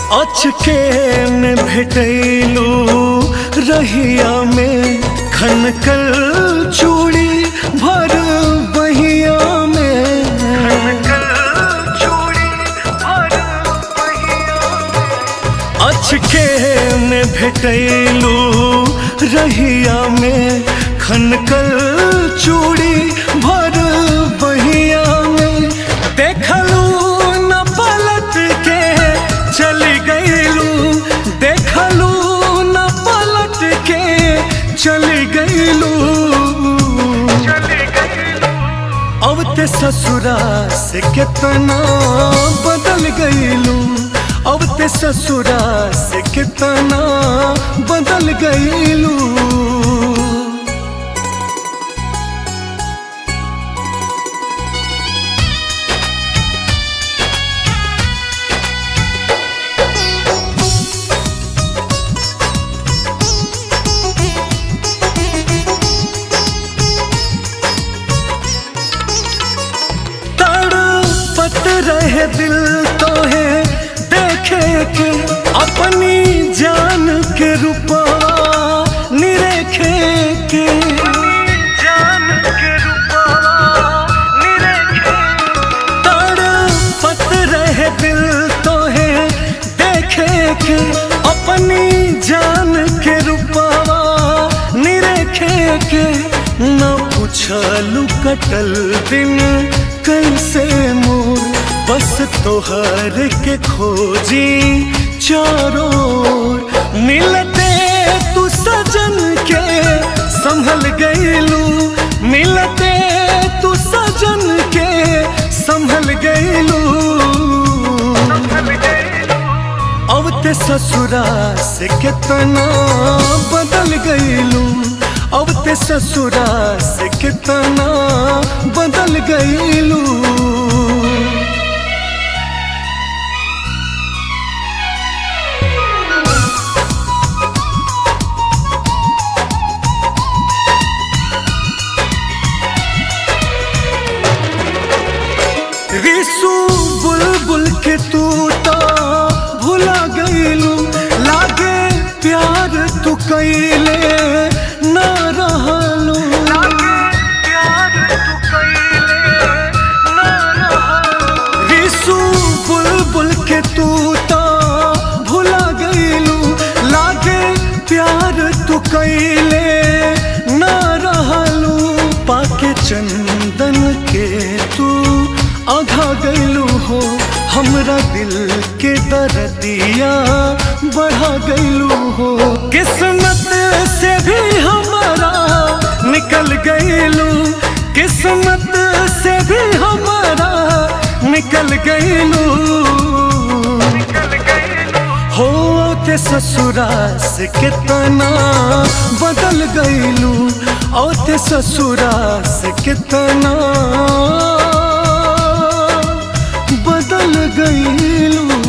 अचके में भेटैलू रहिया में खनकल चूड़ी भर बहिया में अचके में भेटैलू रहिया में खनकल चूड़ी भर बहिया में देखलू न पलट के चली गईलू देखलू न पलट के चली गईलू अब ते ससुरा से कितना बदल गईलू अब ते ससुरा से कितना बदल गईलू तड़पत रहे दिल तो है देखे के अपनी जान के रूपा निरेखे के तड़पत रहे दिल तो है देखे के अपनी जान के रूपा निरेखे के न पूछलू कटल दिन कैसे मोर बस तोहर के खोजी चारों ओर। मिलते तू सजन के संभल गईलू मिलते तू सजन के संभल गईलू अब ते ससुरा से कितना बदल गईलू अब ते ससुरा से कितना बदल गईलू रिसू बुलबुल के तू तो भुला गईलू लागे प्यार तू कैले न रहलू रिसू बुलबुल के तू तो भुला गईलू लागे प्यार तू कैले न रहलू पाके चंदन के तू आघा गईलू हो हमरा दिल के दर्दिया बढ़ा गईलू हो किस्मत से भी हमारा निकल गईलू किस्मत से भी हमारा निकल गईलू हो ते ससुरा से कितना बदल गईलू ओ ते ससुरा से कितना बदल गईलू